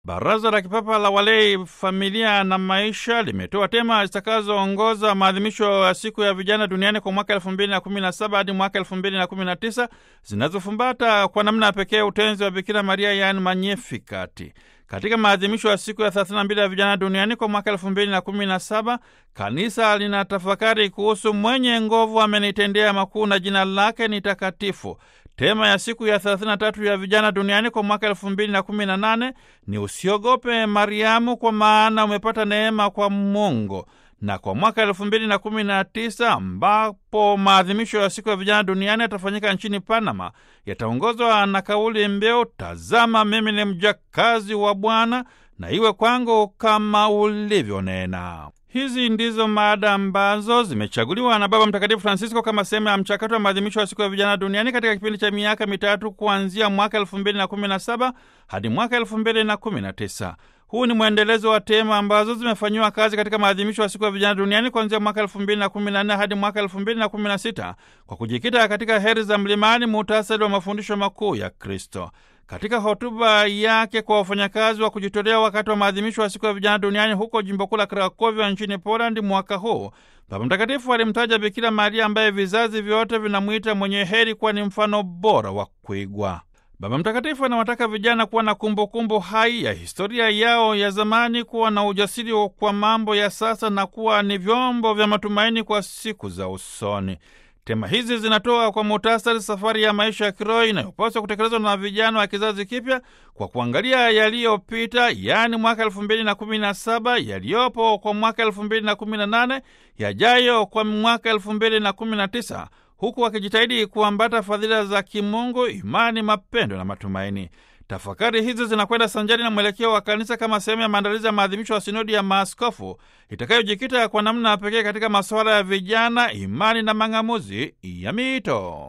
Baraza la Kipapa la Walei, Familia na Maisha limetoa tema zitakazoongoza maadhimisho ya siku ya vijana duniani kwa mwaka elfu mbili na kumi na saba hadi mwaka elfu mbili na kumi na tisa zinazofumbata kwa namna ya pekee utenzi wa Bikira Maria, yaani Magnificat. Katika maadhimisho ya siku ya 32 ya vijana duniani kwa mwaka 2017 kanisa linatafakari kuhusu mwenye nguvu amenitendea makuu na jina lake ni takatifu. Tema ya siku ya 33 ya vijana duniani kwa mwaka 2018 ni usiogope Mariamu, kwa maana umepata neema kwa Mungu na kwa mwaka elfu mbili na kumi na tisa ambapo maadhimisho ya siku ya vijana duniani yatafanyika nchini Panama yataongozwa na kauli mbiu tazama, mimi ni mjakazi wa Bwana na iwe kwangu kama ulivyonena. Hizi ndizo mada ambazo zimechaguliwa na Baba Mtakatifu Francisco kama sehemu ya mchakato wa maadhimisho ya siku ya vijana duniani katika kipindi cha miaka mitatu kuanzia mwaka elfu mbili na kumi na saba hadi mwaka elfu mbili na kumi na tisa. Huu ni mwendelezo wa tema ambazo zimefanyiwa kazi katika maadhimisho ya siku ya vijana duniani kuanzia mwaka elfu mbili na kumi na nne hadi mwaka elfu mbili na kumi na sita kwa kujikita katika heri za mlimani, muhtasari wa mafundisho makuu ya Kristo. Katika hotuba yake kwa wafanyakazi wa kujitolea wakati wa maadhimisho ya siku ya vijana duniani huko jimbo kuu la Krakovia nchini Polandi mwaka huu, Baba Mtakatifu alimtaja Bikira Maria ambaye vizazi vyote vinamwita mwenye heri, kuwa ni mfano bora wa kuigwa. Baba Mtakatifu anawataka vijana kuwa na kumbukumbu kumbu hai ya historia yao ya zamani, kuwa na ujasiri kwa mambo ya sasa na kuwa ni vyombo vya matumaini kwa siku za usoni. Tema hizi zinatoa kwa muhtasari safari ya maisha ya kiroho inayopaswa kutekelezwa na vijana wa kizazi kipya kwa kuangalia yaliyopita, yaani mwaka elfu mbili na kumi na saba, yaliyopo kwa mwaka elfu mbili na kumi na nane, yajayo kwa mwaka elfu mbili na kumi na tisa huku wakijitahidi kuambata fadhila za kimungu, imani, mapendo na matumaini. Tafakari hizi zinakwenda sanjari na mwelekeo wa kanisa kama sehemu ya maandalizi ya maadhimisho ya sinodi ya maaskofu itakayojikita kwa namna ya pekee katika masuala ya vijana, imani na mang'amuzi ya miito.